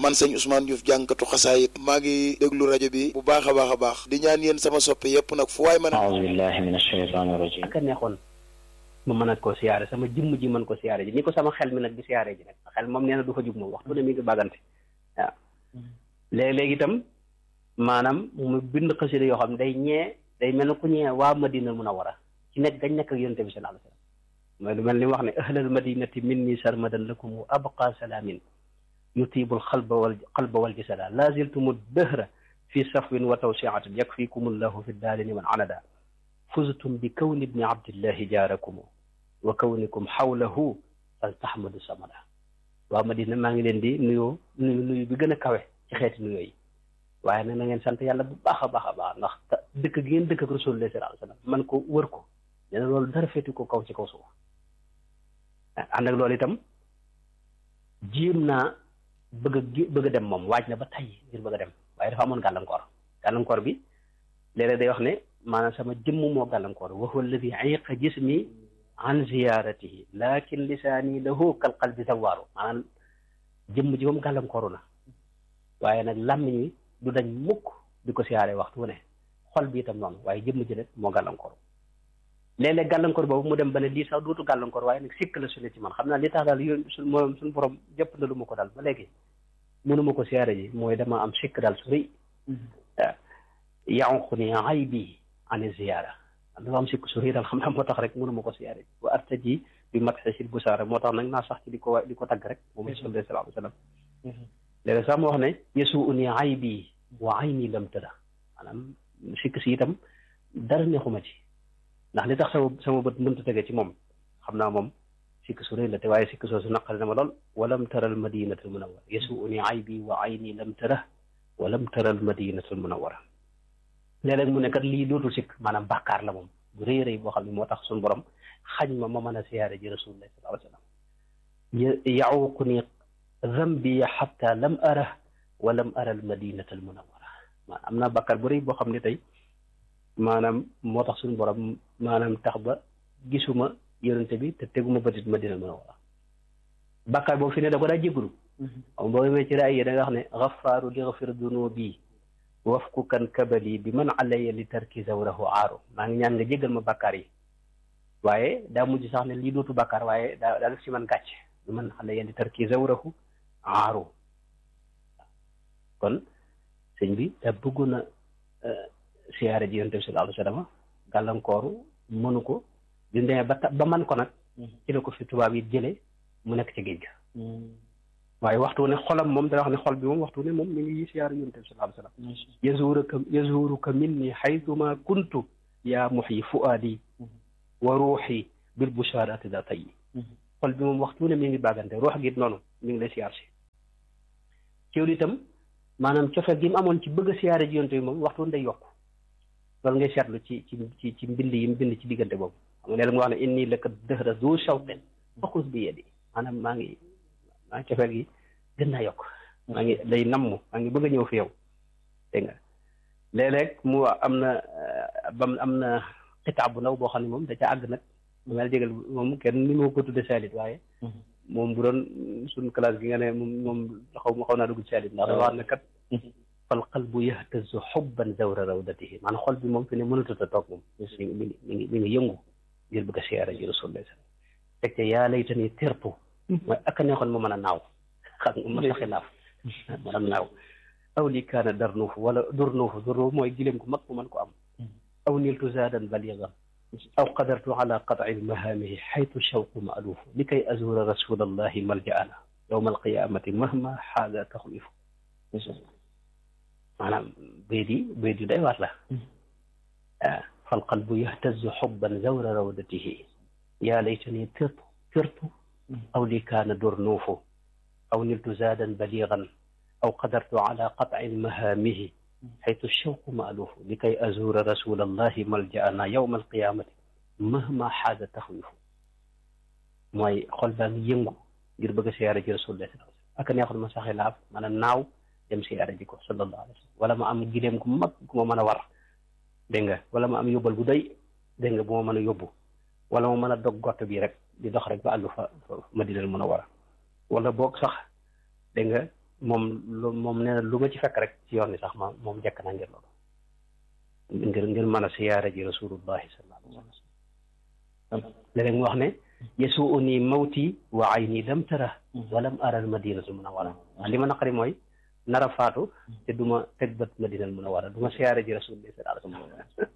man sëñ Ousmane Diouf jànkatu xasaayit maa ngi déglu rajo bi bu baax a baax a baax di ñaan yéen sama soppe yépp nag fu waay mën a aouzu billahi min ashaytaani rajim aka neexoon ma mën a koo siyaare sama jëmm ji mën ko siyaare ji ni ko sama xel mi nag di siyaare ji nag xel moom nee na du fa jug moom waxtu ne mi ngi bàggante waaw léeg-léeg itam maanaam mu bind xasida yoo xam ne day ñee day mel ne ku ñee waa Madina mun a war a ci nekk gañ nekk ak yonente bi sallallahu alayhi wasallam mooy lu mel ni wax ne ahlal madinati minni sarmadan lakum wa abqa salaamin yutibul xalba wal qalba wal jasada la ziltumu dëhra fi safwin wa tawsiatin yakfikumullahu fi daarini man anada fuztum bi kawni ibni abdillahi jaarakum wa kawnikum xawlahu fal tahmadu samada waa Madina maa ngi leen di nuyoo nuyu nuyu bi gën a kawe ci xeeti nuyoo yi waaye nag na ngeen sant yàlla bu baax a baax a baax ndax dëkk gi ngeen dëkk ak rasulullah sallallahu alayhi wasallam man ko wër ko nee na loolu dara féeti ko kaw ci kaw suuf ànd ak loolu itam jiim naa bëgg a bëgg a dem moom waaj na ba tay ngir bëgg a dem waaye dafa amoon gàllankoor gàllankoor bi léeg-léeg day wax ne maanaam sama jëmm moo gàllankoor wa huwa alladi ayqa jismi an ziyaratihi lakin lisaani lahu kal qalbi zawaaru maanaam jëmm ji moom gàllankooru na waaye nag làmmiñ wi du dañ mukk di ko siyaare waxtu wu ne xol bi itam noonu waaye jëmm ji nag moo gàllankooru léeg-léeg gàllankoor boobu mu dem ba ne lii sax dootu gàllankoor waaye nag sikk la su ne ci man xam naa li tax daal yoon su moom suñu borom jëpp na lu ma ko daal ba léegi mënuma ko siyaare ji mooy dama am sikk daal su rëy yanqu ni ay bi ani ziyaara dafa am sikk su rëy daal xam naa moo tax rek mënuma ko siyaare ji wa artaji bi mat xesil bu saara moo tax nag naa sax ci di ko di ko tagg rek moom sallallahu alayhi wa sallam léeg sax mu wax ne yesu uni ay bi wa ay nii lam tëda maanaam sikk si itam dara neexuma ci ndax li tax sama sama bët mënta tege ci moom xam naa moom sikk su rëy la te waaye sikk soosu naqari na ma lool walam taral madinatul munawwara yesu uni ay bi wa ay nii lam tëda walam taral madinatul munawwara léeg-léeg mu ne kat lii dootul sikk maanaam bàkkaar la moom bu rëy rëy boo xam ne moo tax suñu borom xañ ma ma mën a siyaare ji rasulullah sallallahu alayhi wa sallam yauqu ni zambi xatta lam ara wa lam ara al madinata al munawwara maanaam am naa bàkkaar bu rëy boo xam ne tey maanaam moo tax suñu borom maanaam tax ba gisuma yonente bi te teguma bëtit madina munawwara bàkkaar boobu fi ne da ko daa jégalu xam boo demee ci raay yi da nga wax ne xafaaru li xafir dunubi wafku kan kabali bi man alaya li tarki zawrahu aaru maa ngi ñaan nga jégal ma bàkkaar yi waaye daa mujj sax ne lii dootu bàkkaar waaye daa daa def ci man gàcc bi man alaya li tarki zawrahu aaru kon sëñ bi da bëggoon a siyaare ji yonent bi sallallahu alayhi wa sallam gàllankooru mënu ko di demee ba ba man ko nag ci la ko fi tubaab yi jële mu nekk ci géej ga waaye waxtu ne xolam moom da wax ne xol bi moom waxtu ne moom mi ngi siyaare yonent bi sallallahu alayhi wa sallam yazuruka yazuruka minni xaytuma kuntu yaa muxyi fuaadi wa ruuxi bil bushaaraati da tayyi xol bi moom waxtu ne mi ngi bàggante ruux gi noonu mi ngi lay siyaar si ciwlu itam maanaam cofeel gi mu amoon ci bëgg a siyaare ji yonent bi moom waxtu day yokk loolu ngay seetlu ci ci ci ci mbind yi mu bind ci diggante boobu xam nga léegi mu wax ne inni laka dëhra zu shawqin faxus bi yedi maanaam maa ngi maa ngi cofeel gi gën naa yokk maa ngi day namm maa ngi bëgg a ñëw fi yow dégg nga léeg-léeg mu am na bam am na xitaab bu ndaw boo xam ne moom da ca àgg nag mu mel jégal moom kenn ni moo ko tudde saalit waaye moom bu doon suñ classe gi nga ne moom moom xaw ma xaw naa dugg ci saalit ndax dafa wax ne kat fal qalbu yahtazu xubban zawra rawdatihi maanaam xol bi moom fi ne mënatut a toog moom mi ngi mi ngi mi ngi mi ngi yëngu ngir bëgg a siyaara ji rasulullah teg te yaa laytani tirtu mooy ak a neexoon ma mën a naaw xam nga ma saxi naaf mën a naaw aw li kaana darnuufu wala durnuufu durnuufu mooy gileem ku mag mu mën ko am aw niltu zaadan baligan aw qadartu ala qatci mahaamihi xaytu shawqu maaluufu li kay azura rasulallahi maljaana yowma alqiyamati mahma xaada taxlifu maanaam bayt yi bayt yu day waat la ah falqalbu yahtazu xubban zawra rawdatihi yaa laytani tirtu tirtu aw li kaana durnuufu aw niltu zaadan baligan aw qadartu ala qatci mahaamihi xaytu shawqu maaluufu li kay azura rasulallahi maljaana yowma alqiyamati mahma xaada taxwifu mooy xol baa ngi yëngu ngir bëgg a siyaare ji rasulullah ak neexoon ma saxee laaf maanaam naaw dem siyaare ji ko sallallahu alayhi wa sallam wala ma am gileem gu mag gu ma mën a war dégg nga wala ma am yóbbal gu doy dégg nga bu ma mën a yóbbu wala ma mën a dog gott bi rek di dox rek ba àgg fa Madinal Munawwara wala boog sax dégg nga moom lu moom nee na lu ma ci fekk rek ci yoon ni sax ma moom jekk naa ngir loolu ngir ngir mën a siyaara ji rasulullahi sallallahu alayhi wa sallam léeg-léeg mu wax ne yasuu nii mawti wa ayni lam tara walam ara al madinatu munawwara li ma naqari mooy nara faatu te du ma teg bët madinal munawwara du ma siyaara ji rasulullahi sallallahu alayhi wa sallam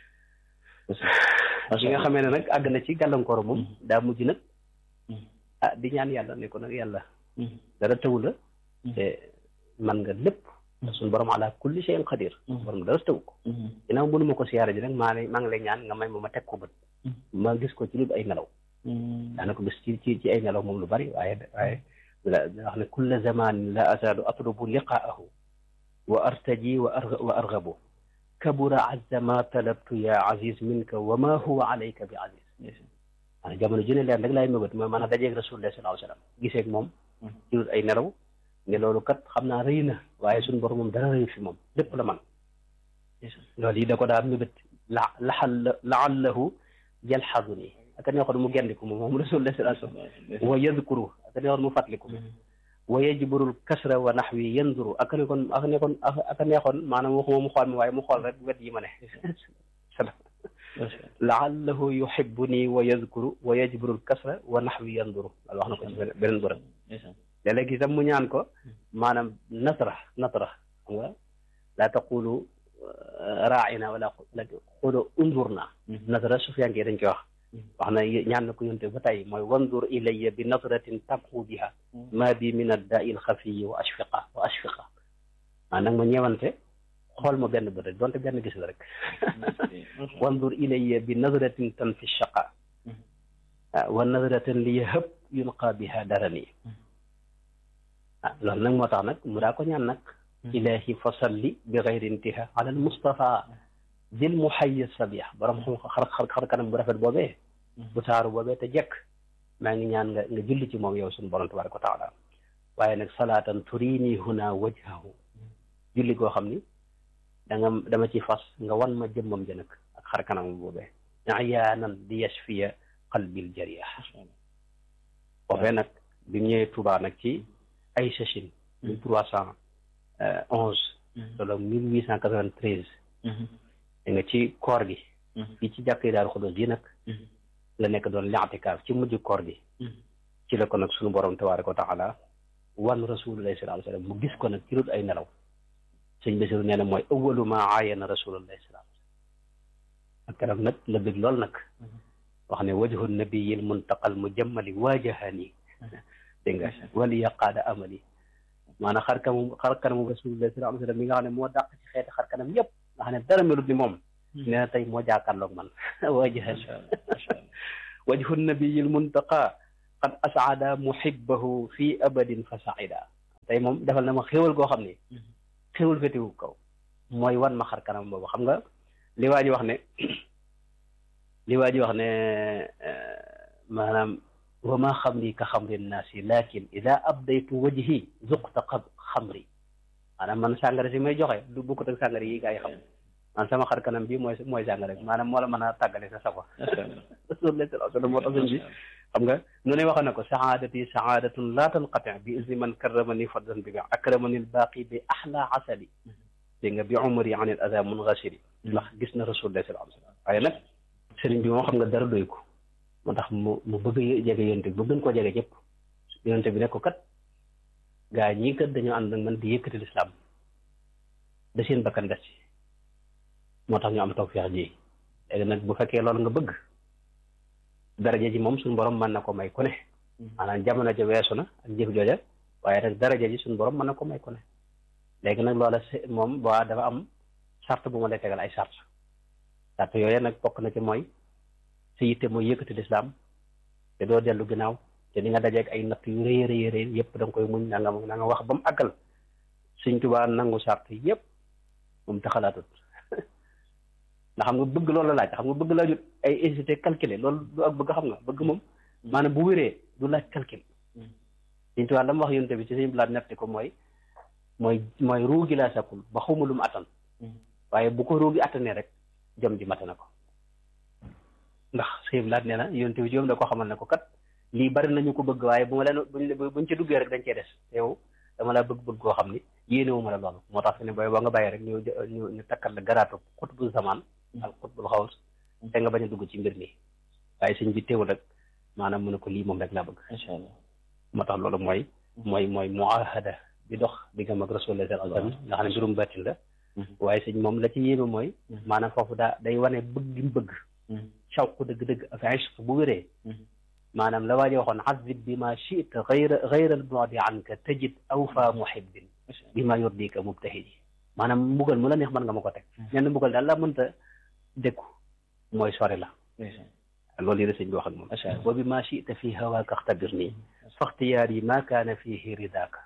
bi nga xamee ne nag àgg na ci gàllankoor moom daa mujj nag ah di ñaan yàlla ne ko nag yàlla dara taw la te man nga lépp suñu borom ala kulli shay'in qadir borom dara taw ko ginnaaw mënu ma ko siyaara ji nag maa lay maa ngi lay ñaan nga may ma ma teg ko bët ma gis ko ci lu ay nelaw daana ko gis ci ci ci ay nelaw moom lu bari waaye waaye la wax ne kulla zamanin la azaalu atlubu liqaahu wa artaji wa wa argabu kabura azza ma talabtu ya aziz minka wa ma huwa alayka bi aziz maanaam jamono ju ne leen rek laay mëbët mooy maanaam dajeeg rasulullah sallallahu alayhi wa sallam giseeg moom ci ay nelaw ne loolu kat xam naa rëy na waaye suñu borom moom dara rëy fi moom lépp la man loolu yi da ko daal mëbët la laxal laallahu yalxadu nii aka neexoon mu gendiku moom moom rasulullah sallallahu alayhi wa sallam wa yadkuru aka neexoon mu fàttaliku wa yajburul kasra wa naxwi yanduru aka nekkoon aka nekkoon aka neexoon maanaam waxuma mu xool mi waaye mu xool rek wet yi ma ne laallahu yuhibbuni wa yadkuru wa yajburul kasra wa naxwi yanduru loolu wax na ko ci beneen bërëb léeg-léeg itam mu ñaan ko maanaam natra natra xam nga laa taqulu raaina wala qulu undurna natra sufiyanke dañ koy wax wax na ñaan na ko yonte ba tey mooy wandur ilayya bi nadratin tabqu biha ma bi min addaai alxafiyi wa ashfiqa wa ashfiqa maa nag ma ñeewante xool ma benn bët rek donte benn gis la rek wandur ilayya bi nadratin tanfi shaqa wa nadratin li yahab yulqa biha darani ah loolu nag moo tax nag mu daa ko ñaan nag ilahi fa salli bi gayri intiha ala al mustafa dil muhayyi sabih borom xam xar xar xar kanam bu rafet boobee bu taaru boobee te jekk maa ngi ñaan nga nga julli ci moom yow suñu borom tabaraka wa taala waaye nag salaatan turini huna wajhahu julli goo xam ni da nga dama ci fas nga wan ma jëmmam ja nag ak xar kanam boobee ayaanan di yashfiya qalbil jarih boobee nag bi mu ñëwee Tuubaa nag ci ay sachin mille trois cent onze solo mille huit cent quatre-vingt-treize da nga ci koor gi fii ci jàkkee Daaru Xudoos yi nag la nekk doon li'tikaaf ci mujj koor gi ci la ko nag suñu borom tabaaraka wa taala wan rasulullahi sallallahu alayhi wa sallam mu gis ko nag ci lut ay nelaw sëñ Basiru nee na mooy awwalu ma aayana rasulullahi sallallahu alayhi wa sallam ak kanam nag la bëgg lool nag wax ne wajhu nabiyil muntaqal mujammali waajahani dégg nga wali yaqaada amali maanaam xar kanamu xar kanamu rasulullahi sallallahu alayhi wa sallam mi nga xam ne moo dàq ci xeeti xar kanam yëpp nga xam ne dara melut ni moom nee na tey moo jàkkaarloog man waajahani wajhu nabiyil muntaqa qad asaada muhibbahu fi abadin fa saida tey moom defal na ma xéwal goo xam ne xéwal fétewu kaw mooy wan ma xar kanam boobu xam nga li waa ji wax ne li waa ji wax ne maanaam wa ma xamri ka xamri nnaasi lakin ida abdaytu wajhi zuqta xamri maanaam man sàngara si may joxe du bokkut ak sàngara yi gaa yi xam man sama xar kanam bi mooy mooy sàngara bi maanaam moo la mën a tàggale sa safa rasulullah sallallahu alayhi wa sallam moo tax sëñ bi xam nga nu ne wax na ko saadati saadatun la tanqati bi izni man karramani fadlan bi akramani albaqi bi ahla asali dégg nga bi umri an al ada mungasiri ndax gis na rasulullah sallallahu alayhi wa sallam waaye nag sëriñ bi moom xam nga dara doy ko moo tax mu mu bëgg a jege yonte bi ba gën koo jege ñëpp yonte bi ne ko kat gaa ñii kat dañoo ànd nag man di yëkkati lislaam da seen bakkan des ci moo tax ñu am tawfeex ji léegi nag bu fekkee loolu nga bëgg daraja ji moom suñu borom mën na ko may ku ne maanaam jamono ja weesu na ak jëf jooja waaye nag daraja ji suñu borom mën na ko may ku ne léegi nag loola moom waa dafa am sart bu ma lay tegal ay sart sart yooyu nag bokk na ci mooy sa yitte mooy yëkkati lislaam te doo dellu ginnaaw te di nga dajeeg ay natt yu rëy rëy rëy yëpp da nga koy muñ na nga na nga wax ba mu àggal Sëñ Tuubaa nangu sart yëpp moom taxalaatut ndax xam nga bëgg loolu la laaj xam nga bëgg laajut ay hésité calculer loolu du ak bëgg xam nga bëgg moom maanaam bu wéree du laaj calcul Sëñ Tuubaa la mu wax yonte bi ci sëñ bilaat netti ko mooy mooy mooy ruugi laa sakul ba xawma lu mu attan waaye bu ko ruugi attanee rek jom ji mate na ko ndax sëñ bilaat nee na yonte bi joom da ko xamal ne ko kat lii bari nañu ko bëgg waaye bu ma leen buñ buñ ci duggee rek dañ cee des yow dama laa bëgg-bëgg koo xam ni yéenewuma la loolu moo tax fi ne booy ba nga bàyyi rek ñu ñu ñu takkal la garaatu xutbul zaman ak xutbul xaws te nga bañ a dugg ci mbir mi waaye sëñ bi teewul rek maanaam mu ne ko lii moom rek laa bëgg macha allah moo tax loolu mooy mooy mooy muahada bi dox diggam ak rasulullah sallallahu alayhi wasallam nga xam ne mbirum bàttin la waaye sëñ moom la ci yéeme mooy maanaam foofu daa day wane bëgg gi mu bëgg shawq dëgg-dëgg ak ishq bu wéree maanaam la waaje waxoon azib bi ma chita gayra gayra albodi anka tajid awfa muhibbin bi ma yurdika mubtahidi maanaam mbugal mu la neex mën nga ma ko teg ñenn mbugal daal la mënta dékku mooy sori la loolu yi la sëñ bi wax ak moom wa bi ma chita fi hawaaka axtabir nii faxtiyaar yi ma kaana fihi ridaaka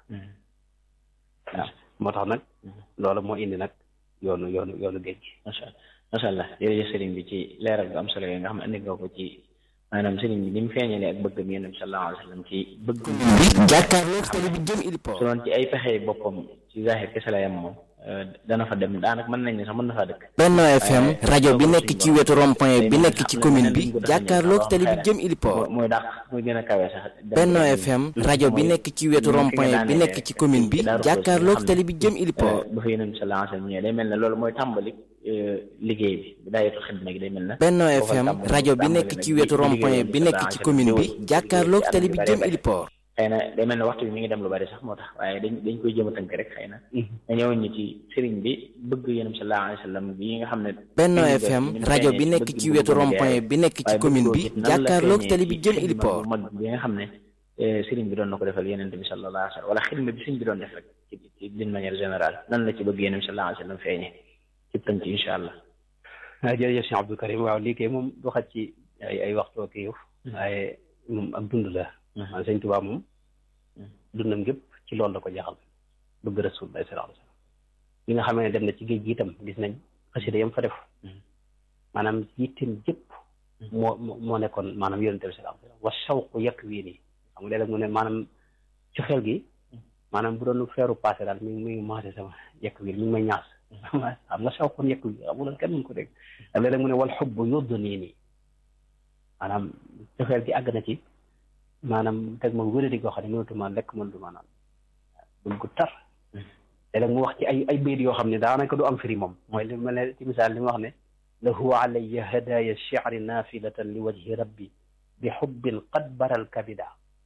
waaw moo tax nag loolu moo indi nag yoonu yoonu yoonu géej gi macha allah macha allah jërëjëf sëriñ bi ci leeral bu am solo yi nga xam ne andi nga ko ci maanaam sëriñ bi ni mu feeñalee ak bëgg mi yonent bi sallallahu alayhi wa sallam ci bëgg jàkkaarloo télé bi jëm Ilipo su doon ci ay pexe boppam ci zahir kese la yam moom dana fa dem daanaka mën nañ ne sax mën na faa dëkk Benno FM rajo bi nekk ci wetu rond-point bi nekk ci commune bi jàkkaarloo télé bi jëm Ilipo mooy dàq muy gën a kawe sax Benno FM rajo bi nekk ci wetu rond-point bi nekk ci commune bi jàkkaarloo télé bi jëm Ilipo ba fa yonent bi sallallahu alayhi wa sallam ñëwee day mel ne loolu mooy tàmbali liggéey bi bidaayatul xidma gi day mel ne Benno FM rajo bi nekk ci wetu rond-point bi nekk ci commune bi jàkkaarloo télé bi jëm Ilipo xëy na day mel ne waxtu bi mi ngi dem lu bari sax moo tax waaye dañ dañ koy jëm a tënk rek xëy na nga ñëwoon ñu ci sëriñ bi bëgg yonent bi sallallahu alayhi wa sallam bi nga xam ne Benno FM rajo bi nekk ci wetu rond-point bi nekk ci commune bi jàkkaarloo télé bi jëm Ilipo mag bi nga xam ne sëriñ bi doon na ko defal yonent bi sallallahu alayhi wa sallam wala xidma bi sëriñ bi doon def rek ci ci d'une manière générale nan la ci bëgg yonent bi sallallahu alayhi wa sallam feeñe ci tënk incha allah waaw jërëjëf Cheikh Abdou Karim waaw lii kay moom du xaj ci ay ay waxtoo kii yow waaye moom ak dund la man sëñ Tuubaa moom dundam gépp ci loolu la ko jaxal bëgg Rasulullah sallallahu alayhi wasallam bi nga xamee ne dem na ci géej gi itam gis nañ xasida yam fa def maanaam yittim jëpp moo moo nekkoon maanaam yonente bi sallallahu alayhi wasallam wa shawqu yekk wii nii xam nga léeg-léeg mu ne maanaam ci xel gi maanaam bu doon feeru passé daal mi ngi mi ngi maase sama yekk wii mi ngi may ñaas xam nga shawqun yekk wii xam nga kenn mën ko dégg ak léeg-léeg mu ne wal xubbu yudd nii nii maanaam ci xel gi àgg na ci maanaam teg ma wéradi goo xam ne mënatuma lekk mënatuma naan bëgg tar léeg-léeg mu wax ci ay ay bayit yoo xam ne daanaka du am firi moom mooy li mel ne ci misaal li mu wax ne lahu alayya hadaya shi'ri nafilatan li wajhi rabbi bi xubbin qad baral kabida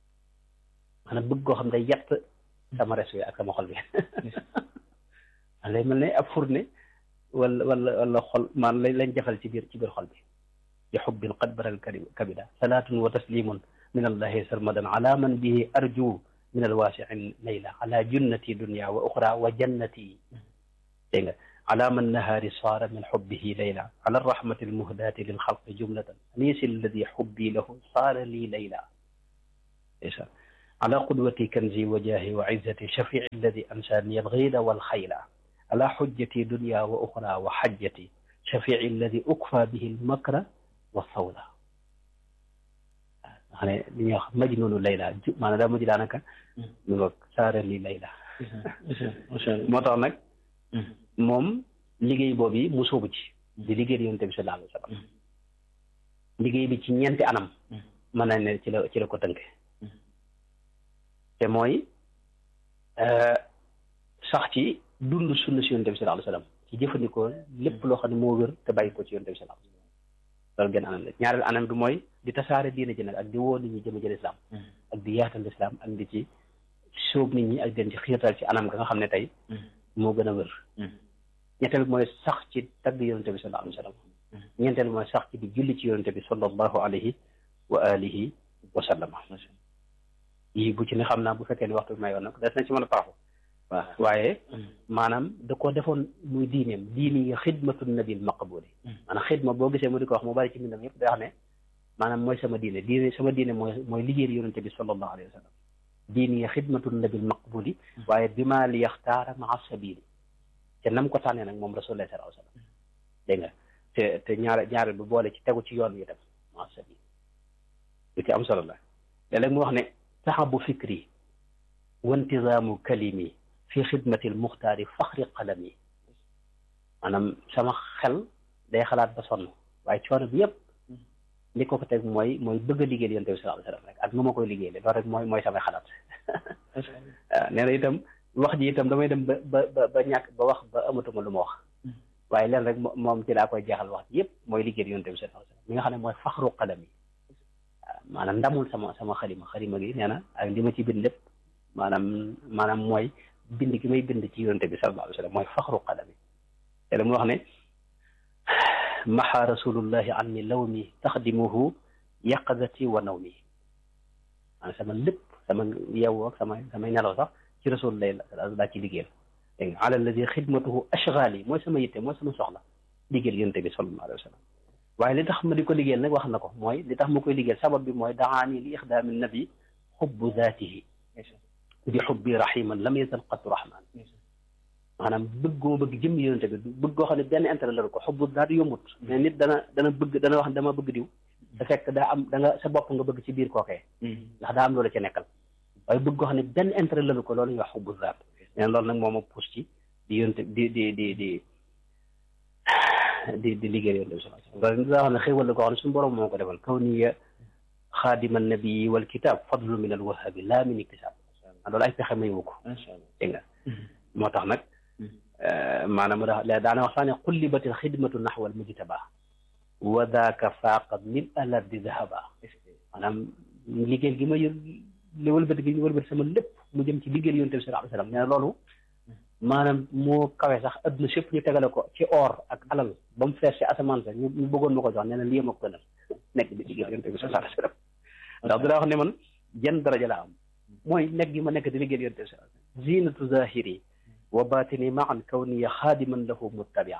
maanaam bëgg goo xam ne day yett sama res wi ak sama xol bi lay mel ne ab fourne wala wala wala xol maan lañ lañ jafal ci biir ci biir xol bi bi xubbin qad baral kabida salaatun wa taslimun min allahi sarmadan ala man bihi arju min alwaasiin layla ala junnati dunya wa uxra wa jannati dégg nga ala man nahaari saara min xubbihi layla ala arrahmati almuhdaati lilxalqi jumlatan anisi alladi xubbi lahu saara lii layla isa ala qudwati kanzi wa jaahi wa izzati shafii alladi ansaani algayda walxayla ala xujjati dunya wa uxra wa xajjati shafii alladi ukfa bihi almakra wa sawda xam ne li ñuy wax majnunu layla maanaam daa mujj daanaka ñu nga saara li layla moo tax nag moom liggéey boobu yi mu sóobu ci di liggéey di yonent bi sallallahu alayhi wa sallam liggéey bi ci ñeenti anam mën nañ ne ci la ci la ko tënk te mooy sax ci dund sunna si yonent bi sallallahu alayhi wa sallam ci jëfandikoo lépp loo xam ne moo wér te bàyyi ko ci yonent bi sallallahu alayhi wa sallam loolu genn anam la ñaareel anam bi mooy di tasaare diina ji nag ak di woo nit ñi jëme ci lislaam ak di yaatal lislaam ak di ci sóob nit ñi ak den ci xiirtal ci anam ga nga xam ne tey moo gën a wér ñetteel bi mooy sax ci tagg yonente bi sallallahu alayhi wa sallam ñeenteel bi mooy sax ci di julli ci yonente bi sallallahu alayhi wa alihi wa sallama yii bu ci ne xam naa bu fekkee ni waxtu bi may yoon nag des na ci mën a taaxu waaw waaye maanaam da ko defoon muy diineem diini yi xidmatu nabil maqbuli maanaam xidma boo gisee mu di ko wax mu bari ci mbindam yëpp day wax ne maanaam mooy sama diine diine sama diine mooy mooy liggéey yonente bi sallallahu alayhi wa sallam diini yi xidmatu nabil maqbuli waaye bi maa li yaxtaara maa sabili te nam ko tànnee nag moom rasulullah sallallahu alayhi wa sallam dégg nga te te ñaare ñaare bu boole ci tegu ci yoon wi dem maa sabili lu ci am solo la léeg-léeg mu wax ne taxabu fikri wa intizaamu kalimi fi xidmatil muxtaari faxri qalami maanaam sama xel day xalaat ba sonn waaye coono bi yëpp li ko ko teg mooy mooy bëgg a liggéeyal yonent bi sallallahu alayhi wasallam rek ak nu ma koy liggéeyal loolu rek mooy mooy samay xalaat waaw nee na itam wax ji itam damay dem ba ba ba ñàkk ba wax ba amatuma lu ma wax waaye leen rek moom ci laa koy jeexal wax ji yëpp mooy liggéey yonent bi sallallahu alayhi wasallam mi nga xam ne mooy faxru xadam yi maanaam ndamul sama sama xalima xalima gi nee na ak li ma ci bind lépp maanaam maanaam mooy bind gi may bind ci yonent bi sallallahu alayhi wasallam mooy faxru xadam yi te la mu wax ne maxa rasulullahi anni lawmi taxdimuhu yaqazati wa nawmi maanaam sama lépp sama yeewoo ak sama samay nelaw sax ci rasul lay daa ci liggéeyal dégg nga ala alladi xidmatuhu ashgaali mooy sama yitte mooy sama soxla liggéeyal yonent bi sallallahu alayhi wa sallam waaye li tax ma di ko liggéeyal nag wax na ko mooy li tax ma koy liggéeyal sabab bi mooy daani li ixdaami nabi xubbu zaatihi bi xubbi rahiman lam yazal qattu rahman maanaam bëgg goo bëgg jëmm yonent bi bëgg goo xam ne benn intérêt la ko xubbu zaat yombut mais nit dana dana bëgg dana wax ne dama bëgg diw da fekk daa am da nga sa bopp nga bëgg ci biir kookee ndax daa am loolu ca nekkal waaye bëgg goo xam ne benn intérêt la ko loolu ñuy wax xubbu zaat neen loolu nag moo ma pousse ci di yonte di di di di di di liggéey yonte bi sallallahu alayhi wasallam loolu daa xam ne xéwal la koo xam ne suñu borom moo ko defal kaw niya xaadima nabii wal kitab fadlu min al wahabi laa min iktisab loolu ay pexe may wu ko dégg nga moo tax nag maanaam da daana wax sax ne xullibatil xidmatu naxwa al mujtaba wa daaka faaqa min alardi dahaba maanaam liggéey gi ma yë li wëlbati gi ñu wëlbati sama lépp mu jëm ci liggéey yonte bi sallallahu alayhi wasallam nee na loolu maanaam moo kawe sax adduna sépp ñu tegale ko ci or ak alal ba mu fees ci asamaan sa ñu ñu bëggoon ma ko jox nee na lii ma ko gënal nekk di liggéey yonte bi sallallahu alayhi wasallam ndax dina wax ne man jenn daraja la am mooy nekk gi ma nekk di liggéey yonte bi sallallahu alayhi wasallam zinatu zahiri wa batini maan kawniya xaadiman lahu muttabia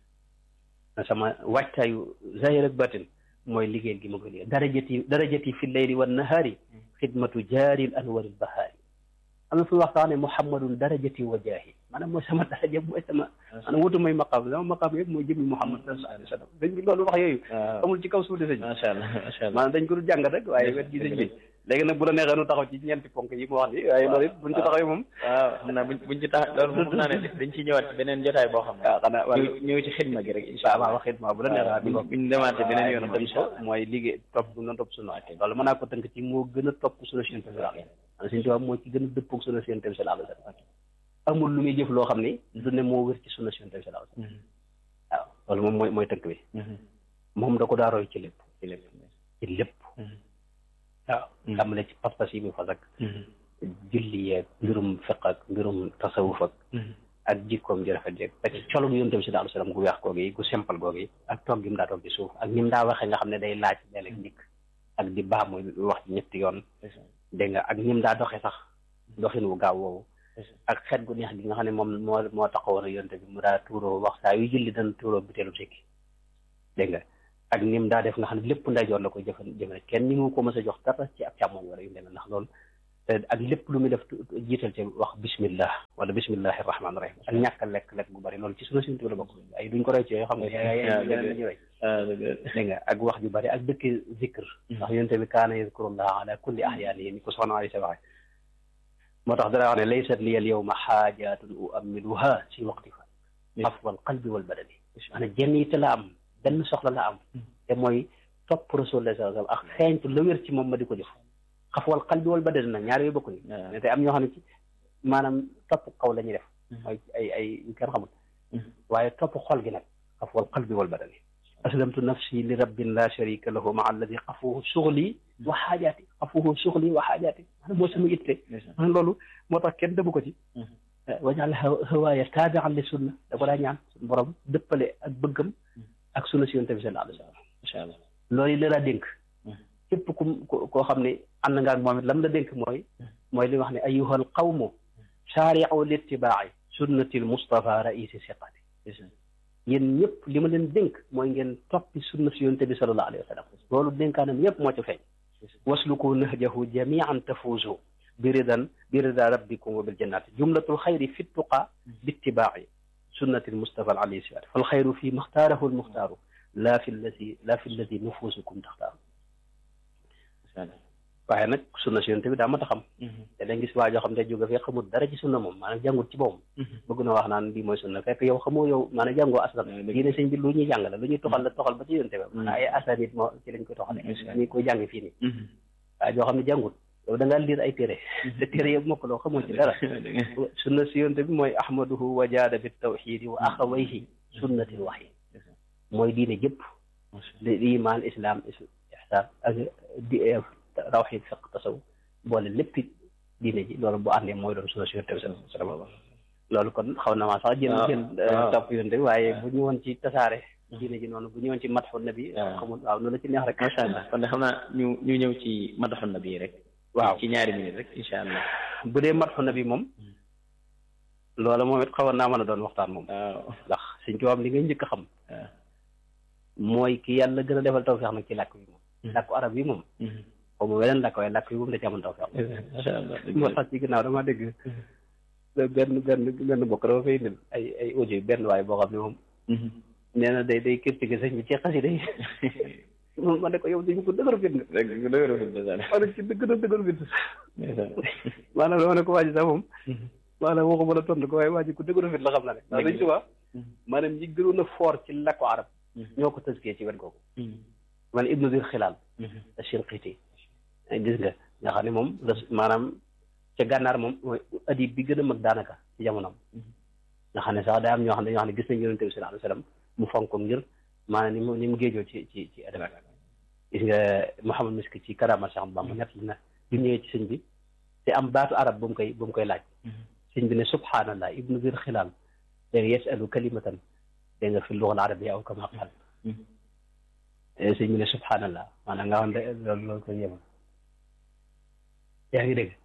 sama wàccaayu zahir ak batin mooy liggéey gi ma koy liggéey darajati darajati fi leyli wa nahaari xidmatu jaaril anwaril bahaari am na fu wax sax ne muhammadun darajati wa jaahi maanaam mooy sama daraja mooy sama maanaam wutu may maqaam sama maqaam yëpp mooy jëmmi muhammad sallallahu alayhi wa sallam dañ bi loolu wax yooyu amul ci kaw suuf de sëñ macha allah macha allah maanaam dañ ko du jàngat rek waaye wet gi sëñ bi léegi nag bu la neexee nu taxaw ci ñeenti ponk yi mu wax ni waaye loolu it buñ ci taxawee moom waaw xam naa buñ buñ ci tax loolu moom xam naa ne dañ ciy ñëwaat ci beneen jotaay boo xam ne waaw xanaa wala ñëw ci xidma gi rek incha waaw waaw xidma bu la neexee allah buñ demaatee beneen yoon dem ko mooy liggéey topp bu na topp sunu loolu mën naa ko tënk ci moo gën a topp sunu Yonent bi sallallahu alayhi wasallam suñu tubaab moo ci gën a dëppoo ak sunu Yonent bi sallallahu alayhi wasallam amul lu muy jëf loo xam ni du ne moo wér ci sunu Yonent bi sallallahu alayhi wasallam waaw loolu moom mooy mooy tënk bi moom da ko daa roy ci lépp ci lépp ci lépp waaw tàmbale ci pas-pas yi muy fas ak julli yeeg mbirum fiq ak mbirum tasawuf ak ak jikkoom ji rafet jeeg ba ci colu gu yonent bi sallallahu alayhi wasallam gu weex googu yi gu simple googu yi ak toog gi mu daa toog ci suuf ak ni mu daa waxee nga xam ne day laaj léeg-léeg njëkk ak di baax muy wax ci ñetti yoon dégg nga ak ni mu daa doxee sax doxin wu gaaw woowu ak xet gu neex gi nga xam ne moom moo moo taxawoon ak yonent bi mu daa tuuroo wax saa yu julli dana tuuroo buteelu sikki dégg nga ak ni mu daa def nga xam ne lépp ndeyjoor la koy jëfan jëfan kenn ni mu ko mës a jox dara ci ab càmmoñ wala yu demee ndax loolu te ak lépp lu muy def jiital ci wax bismillah wala bismillahi rahmaani rahim ak ñàkk a lekk lekk gu bari loolu ci sunu sintu la bokk ay duñ ko roy ci yooyu xam nga yeneen la ñu roy dégg nga ak wax ju bari ak dëkk zikr ndax yonte bi kaana yazkurullah ala kulli ahyaani ni ko soxna Aysa waxe moo tax dara wax ne laysat li al yawma xaajatun uammiluha si waqti fa afwal qalbi wal badani maanaam jenn yitte la am benn soxla la am te mooy topp rasulullah sallallahu alayhi wasallam ak xeeñtu la wér ci moom ma di ko def xafwal qalbi wal badani nag ñaar yooyu bokkuñu mais te am ñoo xam ne ci maanaam topp kaw la ñuy def mooy ay ay kenn xamul waaye topp xol gi nag xafwal qalbi wal badani aslamtu nafsi li rabbin la sharika lahu maa alladi xafuhu suxli wa xaajaati xafuhu suxli wa xaajaati maanaam moo sama itte maanaam loolu moo tax kenn dëbu ko ci wajal hawaaya taabian li sunna da ko daa ñaan suñu borom dëppale ak bëggam ak sunna si yonte bi sallallahu alayhi wa sallam incha allah loolu la la dénk képp ku koo xam ne ànd nga ak moom it lam la dénk mooy mooy li wax ne ayyuhal qawmu saari'u littibaa'i sunnatil mustafa raisi siqati yéen ñëpp li ma leen dénk mooy ngeen toppi sunna si yonte bi sallallahu alayhi wa sallam loolu dénkaanam yëpp moo ci feeñ wasluku nahjahu jamian tafuuzu biridan birida rabbikum wa bil jannati jumlatul xayri fi tuqa bittibaa'i sunnatil mustafa al alayhi siqati fal xayru fi maxtaarahu al muxtaaru laa fi lladi laa fi lladi nufuusukum taxtaaru waaye nag sunna si yonte bi daa mat a xam te dañ gis waa joo xam ne jóge fee xamul dara ci sunna moom maanaam jàngut ci boppam bëgg na wax naan bii mooy sunna fekk yow xamoo yow maanaam jàngoo aslan diine sëñ bi lu ñuy jàng la lu ñuy toxal la toxal ba ci yonte bi maanaam ay asanit moo ci lañ koy toxale ñu koy jàng fii nii waaye joo xam ne jàngut yow da ngaa liir ay téere te téere yëpp mokk loo xamoo ci dara sunna si yonte bi mooy ahmaduhu wa jaada bi tawxidi wa axawayhi sunnatil waxyi mooy diine jëpp di iman islam ihsaan ak di rawxid fiq tasaw boole lépp diine ji loolu bu àndee mooy doon sunna si yonte bi sallallahu loolu kon xaw na maa sax jël jël topp yonte bi waaye bu ñu woon ci tasaare diine ji noonu bu ñu woon ci matxu nabi xamul waaw noonu la ci neex rek macha allah kon de xam naa ñu ñu ñëw ci matxu nabi rek waaw ci ñaari minute rek incha allah bu dee matxu nabi moom loola moom it xawoon naa mën a doon waxtaan moom waaw ndax suñ ci li ngay njëkk a xam mooy ki yàlla gën a defal tawfeex nag ci làkk bi moom làkku arab yi moom xaw ma weneen làkk waaye làkk yi moom da ci amoon tawfeex macha allah moo tax ci ginnaaw dama dégg benn benn benn bokk dama fay indil ay ay audio benn waaye boo xam ne moom nee na day day critiquer sëñ bi ci xasida yi moom ma ne ko yow dañu ko dëgëru fit nga rek dëgëru fit ma ne ci dëgg na dëgëru fit maanaam dama ne ko waa ji sax moom maanaam waxuma la tontu ko waaye waa ji ko dëgëru fit la xam na ne ndax dañ tuba maanaam ñi gënoon a foor ci làkku arab ñoo ko tëskee ci wet googu man ibnu dir xilaal a shinqiti gis nga nga xam ne moom maanaam ca gànnaar moom mooy adib bi gën a mag daanaka ci jamonoom nga xam ne sax daa am ñoo xam ne dañoo xam ne gis nañ yonente bi sallallahu alayhi wasallam mu fonk ko ngir maanaam ni mu ni mu géejoo ci ci ci adab gis nga Mouhamad Miski ci karama Cheikh Bamba ñett na bi ñëwee ci sëñ bi te am baatu arab bu mu koy bu mu koy laaj sëñ bi ne subhanallah ibnu dir xilaal dégg nga yasalu kalimatan dégg nga fi lugal arabia aw kama qaal sëñ bi ne subhanallah maanaam nga xam ne loolu loolu ko yema yaa ngi dégg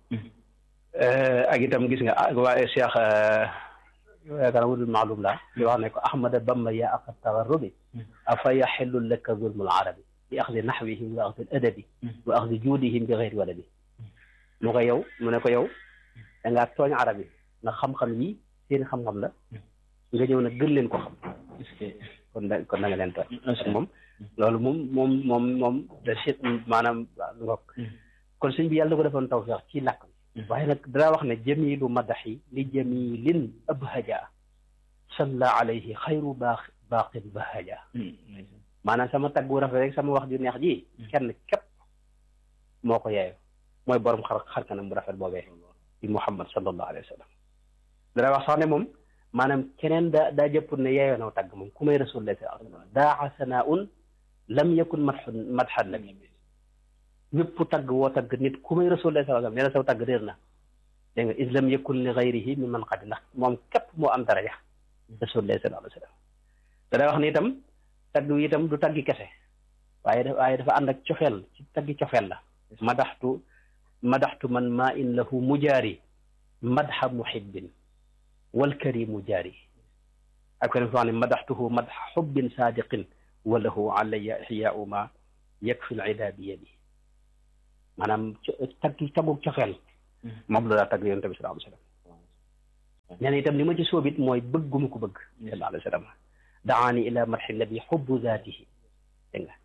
ak itam gis nga waaye Cheikh yaakaar wudul maalum la di wax ne ko ahmada bamba yaa aqa tagarrubi afa yaxillu laka zulmul arabi bi axdi naxwihim wa axdi adabi wa axdi juudihim bi xeyri waladi mu ko yow mu ne ko yow da ngaa tooñ arab yi ndax xam-xam yi seen xam-xam la nga ñëw nag gën leen ko xam kon da kon da nga leen tooñ moom loolu moom moom moom moom da si maanaam ngok kon sëñ bi yàlla ko defoon tawfeex ci làkk bi waaye nag dara wax ne jamilu madaxi li jamilin abhaja salla alayhi xayru baax baaqin bahaja maanaam sama tagg bu rafet rek sama wax ju neex ji kenn képp moo ko yeeyo mooy borom xar xar kanam bu rafet boobee di muhammad sallallahu alayhi wa sallam dara wax sax ne moom maanaam keneen daa daa jëpp ne yeeyoo naw tagg moom ku may rasulullah sallallahu alayhi wa sallam daa sanaaun lam yakun madxun madxan nabi ñëpp tagg woo tagg nit ku may rasulullah sallallahu alayhi wa sallam nee na saw tagg réer na dégg nga is lam yakun li gayrihi mi man qadi ndax moom képp moo am daraja rasulullah sallallahu alayhi wa sallam dara wax ne itam tagg wi itam du taggi kese waaye dafa waaye dafa ànd ak cofeel ci taggi cofeel la madaxtu madaxtu man maa in lahu mujaari madxa muhibbin walkarimu jaari ak feneen foo xam ne madaxtuhu madxa xubbin saadiqin wa lahu alayya ixyaau ma yakfi l ida bi yadi maanaam taggi taggu cofeel moom la daa tagg yonent bi sallallahu alayhi wa sallam nee na itam li ma ci soobit mooy bëgguma ko bëgg sallallahu alayhi wa sallam daani ila marxi nabi xubbu zaatihi dégg nga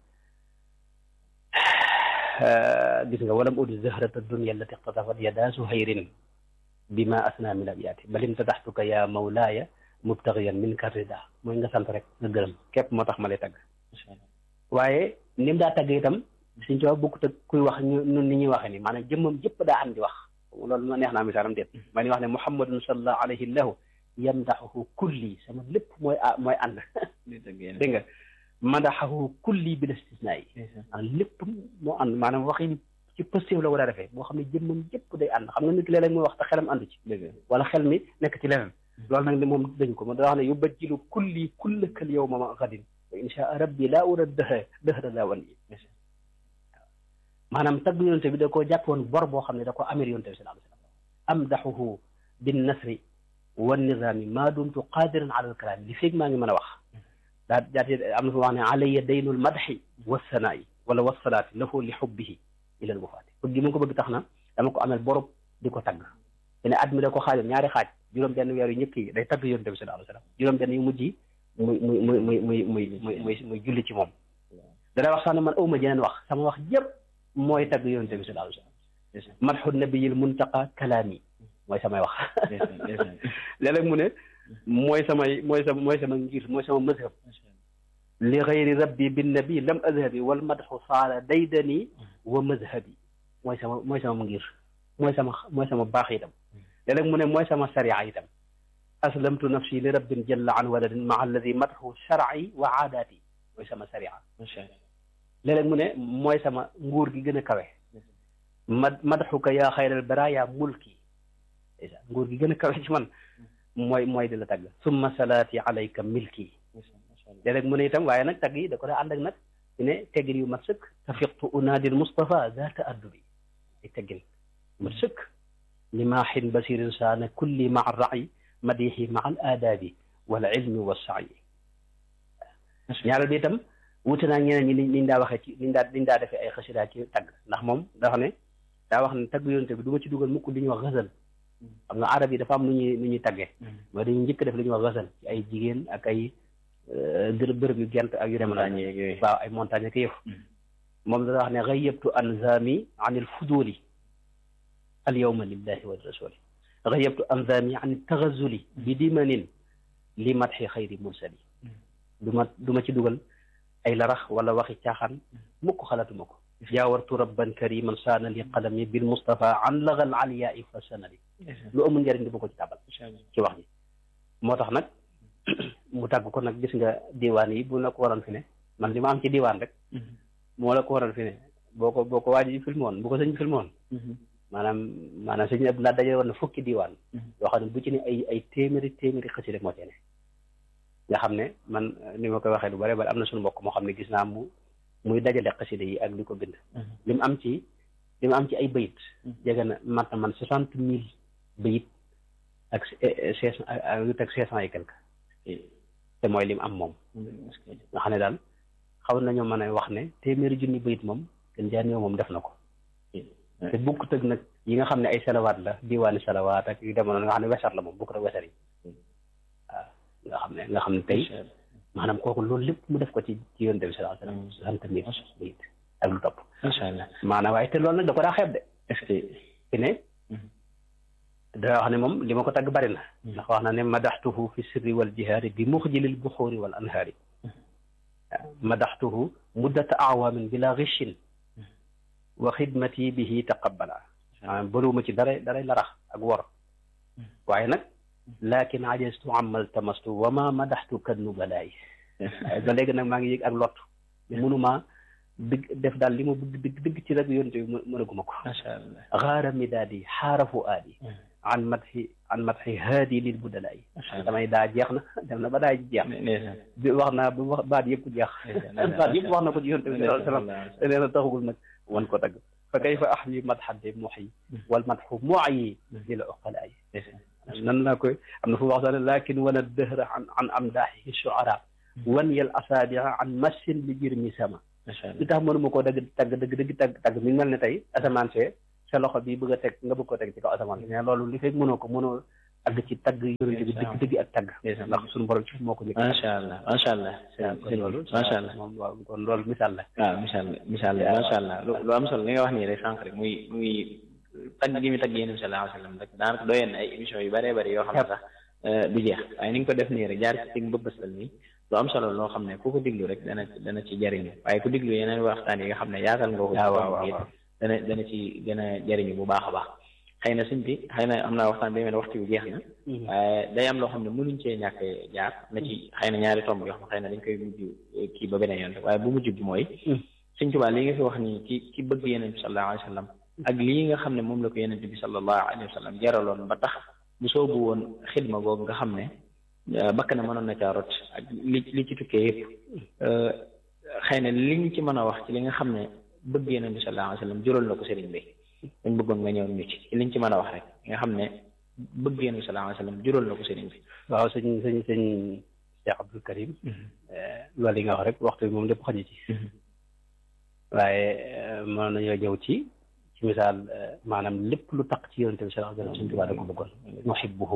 gis nga walam udi zahrata dunia allati iqtatafat yada zuhayrin bima asna min abiyaati bal imtadaxtuka ya mawlaaya mubtagiyan minka rida mooy nga sant rek nga gërëm képp moo tax ma lay tagg waaye ni mu daa tagg itam suñ tubaab bokkut ak kuy wax ñu nun ni ñuy waxee ni maanaam jëmmam jëpp daa am di wax loolu ma neex naa misaalam déet maa ni wax ne muhammadun sallallahu alayhi lahu yamdaxuhu kulli sama lépp mooy mooy ànd dégg nga madaxahu kulli bil istisnaa yi maanaam lépp moo ànd maanaam waxi ni ci positif la war a defee boo xam ne jëmmam jëpp day ànd xam nga nit léeg-léeg muy wax te xelam àndu ci wala xel mi nekk ci leneen loolu nag ne moom dañ ko ma da wax ne yubajjilu kulli kullakal yawma ma gadin wa insha rabbi laa ura dëhra dëhra laa wan yi maanaam tagg yonte bi da koo jàppoon bor boo xam ne da ko amir yonte bi sallallahu alayhi wa sallam amdaxuhu bin nasri wa nizaami maa dumtu qaadiran ala alkalaami li feeg maa ngi mën a wax daa jaati am na fa wax ne alayya daynul madxi wassanaa'i wala wassalaati lahu li xubbihi ilal wafaati bëgg gi ma ko bëgg tax na dama ko amel borob di ko tagg te at mi da ko xaajoon ñaari xaaj juróom benn weer yu njëkk yi day tagg yonte bi sallallahu alayhi wa sallam juróom benn yu mujj yi muy muy muy muy muy muy muy muy muy julli ci moom dana wax sax ne man awma jeneen wax sama wax yëpp mooy tagg yonte bi sallallahu alayhi wa sallam madxu nabiyil muntaqa kalaami mooy samay wax léeg-léeg mu ne mooy samay mooy sama mooy sama ngir mooy sama mazhab li xayri rabbi bin nabi lam azhabi wal madxu saara daydani wa mazhabi mooy sama mooy sama ngir mooy sama mooy sama baax itam léeg-léeg mu ne mooy sama sariya itam aslamtu nafsi li rabbin jalla an waladin maa alladi matxu shar'i wa aadaati mooy sama sariya léeg-léeg mu ne mooy sama nguur gi gën a kawe mad madxuka yaa xayral baraaya mulki nguur gi gën a kawe ci man mooy mooy di la tagg summa salaati alayka milki léeg-léeg mu ne itam waaye nag tagg yi da ko daa ànd ak nag ci ne teggin yu mat sëkk tafiqtu unaadil Mustafa zaata addubi ay teggin mat sëkk limaahin basirin saana kulli maa ra'i madihi maa al aadaabi wal ilmi wa saayi ñaareel bi itam wuute naa ñeneen ñi niñ daa waxee ci niñ daa niñ daa defee ay xasida ci tagg ndax moom dafa ne daa wax ne tagg yonente bi du ma ci dugal mukk li ñuy wax xasal xam nga arab yi dafa am nu ñuy nu ñuy taggee mooy dañuy njëkk def li ñuy wax xasal ci ay jigéen ak ay bërëb bërëb yu gent ak yu dem na waaw ay montagne ak yëf moom da wax ne xayyabtu anzami an il fuduli al yawma lillahi wa rasuli xayyabtu anzami an taxazuli bi dimanin li matxi xayri mursali du ma du ma ci dugal ay larax wala waxi caaxaan mukk xalaatuma ko jaawartu rabban kariman saana li qalami bil mustafa an lagal aliyaai fa sanali lu amul njëriñ di ma ko ci tàbbal ci wax ji moo tax nag mu tàgg ko nag gis nga diwaan yi bu la ko waroon fi ne man li ma am ci diwaan rek moo la ko waroon fi ne boo ko boo ko waaji filmé woon bu ko sëñ bi filmé woon maanaam maanaam sëñ Abdoulaye daje woon na fukki diwaan yoo xam ne bu ci ne ay ay téeméeri téeméeri xasida moo ci ne nga xam ne man ni ma koy waxee lu bare bari am na suñu mbokk moo xam ne gis naa mu muy dajale xasida yi ak li ko bind li mu am ci li mu am ci ay bayit jege na mat na man soixante mille bayit ak seize ak lu teg seize cent et quelque te mooy lim am moom nga xam ne daal xaw nañoo mën a wax ne téeméeri junni bayit moom gën jaa néew moom def na ko te bukk tëg nag yi nga xam ne ay salawaat la diwaani salawaat ak yu demoon nga xam ne wesar la moom bukk tëg wesar yi waaw nga xam ne nga xam ne tey maanaam kooku loolu lépp mu def ko ci ci yonent bi sallallahu alayhi wa sallam sant mille bayit ak lu topp macha allah maanaam waaye te loolu nag da ko daa xeeb de est-ce que fi ne da wax ne moom li ma ko tagg bari na ndax wax na ne madaxtuhu fi sirri wal jihaari bi muxjilil buxuuri wal anhaari madaxtuhu muddata awaamin bila gishin wa xidmati bihi taqabbala maanaam bëriwuma ci dara daray larax ak wor waaye nag lakin ajastu amal tamastu wa ma madaxtu kan nubalaay ba léegi nag maa ngi yëg ak lot mënuma dëgg def daal li ma bëgg dëgg dëgg ci rek yonte bi mënaguma ko macha allah xaara midaadi xaarafu aadi an matxi an matxi haadi lil budalaay damay daa jeex na dem na ba daa jeex bi wax naa bi wax baat yëpp jeex baat yëpp wax na ko ci yonte bi sallallahu alayhi wa sallam te nee na taxugul nag wan ko tagg fa kayfa ahwi madxade muxyi wal madxu muayi li la oqalaay nan naa koy am na fu wax sax ne lakin wana dëhra an an amdaaxihi shuara wan yal asaabiha an massin li jirmi sama li tax mënuma koo dagg tagg dëgg dëgg tagg tagg mi ngi mel ne tey asamaan see sa loxo bi bëgg a teg nga bëgg ko teg ci kaw asamaan si mais loolu li fekk mënoo ko mënoo àgg ci tagg yonente bi dëgg dëgg ak tagg ndax suñu borom ci moo ko njëkk macha allah macha allah kon loolu macha allah moom waaw kon loolu misaal la waaw misaal misaal macha allah lu am solo li nga wax nii rek sànq rek muy muy tagg gi mu tagg yéen bi sallallahu alayhi wa sallam rek daanaka doyen na ay émission yu bëree bëri yoo xam ne sax du jeex waaye ni nga ko def nii rek jaar ci tig bëbbastal nii lu am solo loo xam ne ku ko diglu rek dana dana ci jariñu waaye ku diglu yeneen waxtaan yi nga xam ne yaatal nga ko ci dana dana ci gën a jariñu bu baax a baax xëy na suñ bi xëy na am naa waxtaan bi mel waxtu yu jeex na waaye day am loo xam ne mënuñ cee ñàkk jaar na ci xëy na ñaari tomb yoo xam ne xëy na dañ koy mujj kii ba beneen yoon rek waaye bu mujj bi mooy Sëñ Tuubaa li nga fi wax nii ci ci bëgg yeneen bi sallallahu alayhi wa sallam ak lii nga xam ne moom la ko yeneen bi sallallahu alayhi wa sallam jaraloon ba tax bu soobu woon xidma googu nga xam ne bakk na mënoon na caa rot ak li li ci tukkee yëpp xëy na li ñu ci mën a wax ci li nga xam ne bëgg yeneen bi sallallahu alayhi wa sallam jural na ko sëriñ bi dañ bëggoon nga ñëw ñu ci ci liñ ci mën a wax rek nga xam ne bëgg yeneen bi sallallahu alayhi wa sallam jural na ko sëriñ bi waaw sëñ sëñ sëñ Cheikh Abdul Karim loolu yi nga wax rek waxtu bi moom lépp xaju ci waaye mën nañoo ñëw ci ci misaal maanaam lépp lu taq ci yonente bi sallallahu alayhi wa sallam Sëñ Tuubaa da ko bëggoon nuhibbuhu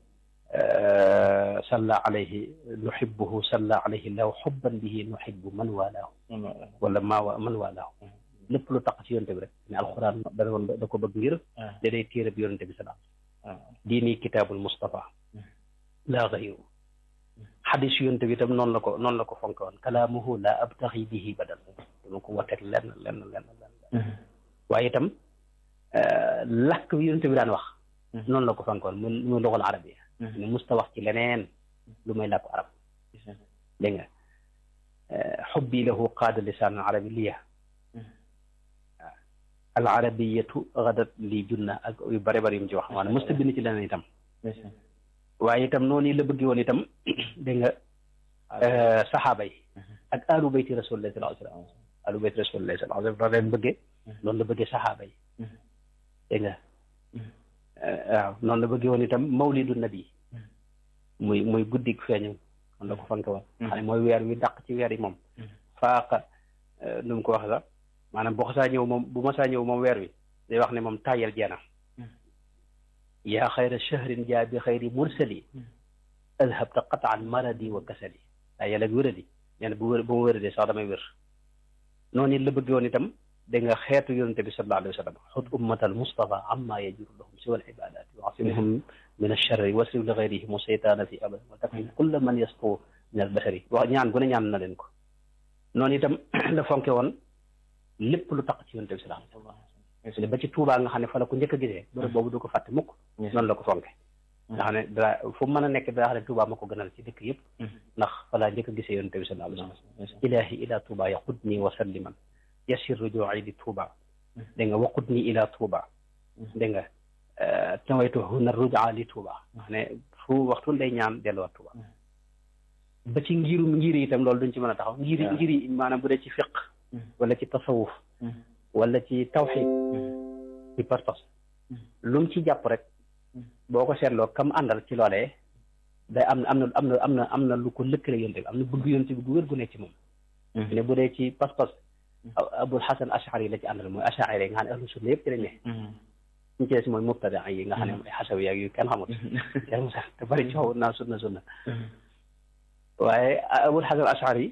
salla alayhi nuhibbuhu salla alayhi law xubban bihi nuhibbu man walaahu wala maa man walaahu lépp lu taq ci yonente bi rek ne alquran da woon da ko bëgg ngir da day téere bi yonente bi sallallahu alayhi wa sallam diini kitaabul Mustafa laa gayru xadis yonte bi itam noonu la ko noonu la ko fonke woon kalaamuhu la abtaxi bihi badal dama ko wateeg lenn lenn lenn lenn waaye itam lakk bi yonent bi daan wax noonu la ko fankoon mu mu luxal arabiya ne musta wax ci leneen lu may làkku arab dégg nga xubbi lahu qaada lisaan arabi liya al arabiyatu gadat lii junna ak yu bare bare yu mu ci wax maanaam musta bind ci leneen itam waaye itam noonu la bëgg woon itam dégg nga saxaaba yi ak alu bayti rasulillahi sallallahu alayhi wa sallam alu bayti rasulillahi sallallahu alayhi wa sallam leen bëggee noonu la bëggee saxaaba yi dégg nga waaw noonu la bëggee woon itam mawlidu nabi muy muy guddik feeñu noonu la ko fanke woon xam ne mooy weer wi dàq ci weer yi moom faaqa nu mu ko wax sax maanaam bu xasaa ñëw moom bu masaa ñëw moom weer wi day wax ne moom tàyyal jeena yaa xayra shahrin jaa bi xayri mursali adhabta qataan maradi wa kasali tàyyal ak wéradi nee na bu wér bu ma wéradee sax damay wér noonu it la bëgg woon itam dégg nga xeetu yonente bi sallallahu alayhi wa sallam xut ummatal mustafa amma yajuru lahum siwa al ibadati wa asimhum min alcharri wasrif li gayrihim seytaana fi abadan wa takfim kulla man yasqu min al bashari wax ñaan gu ne ñaan na leen ko noonu itam la fonke woon lépp lu taq ci yonente bi sallallahu alayhi wa sallam ba ci Tuubaa nga xam ne fa la ko njëkk a gisee bërëb boobu du ko fàtte mukk noonu la ko fonke nga xam ne dara fu mën a nekk daa xam ne Tuubaa ma ko gënal ci dëkk yëpp ndax fa laa njëkk a gisee yonente bi sallallahu alayhi wa sallam ilahi ila Tuubaa yaqudni wa salliman yasir rujuu'i di Tuubaa dégg nga waqudni ila Tuubaa dégg nga tawaytu huna rujaa li Tuubaa nga xam ne fu waxtu day ñaan delluwaat Tuubaa ba ci ngirum ngiri itam loolu duñ ci mën a taxaw ngiri ngiri maanaam bu dee ci fiq wala ci tasawuf wala ci tawxid ci pas-pas lu mu ci jàpp rek boo ko seetloo kam àndal ci loolee day am na am na am na am na am na lu ko lëkkale yonte bi am na bëgg yonte bi gu wér gu nekk ci moom ne bu dee ci pas-pas abul xasan ashari la ci àndal mooy ashari nga xam ne ahlu sunna yëpp ci lañ ne ñu ci des mooy mubtada yi nga xam ne mooy xasawi ak yu kenn xamut kenn sax te bari coow naa sunna sunna waaye abul xasan ashari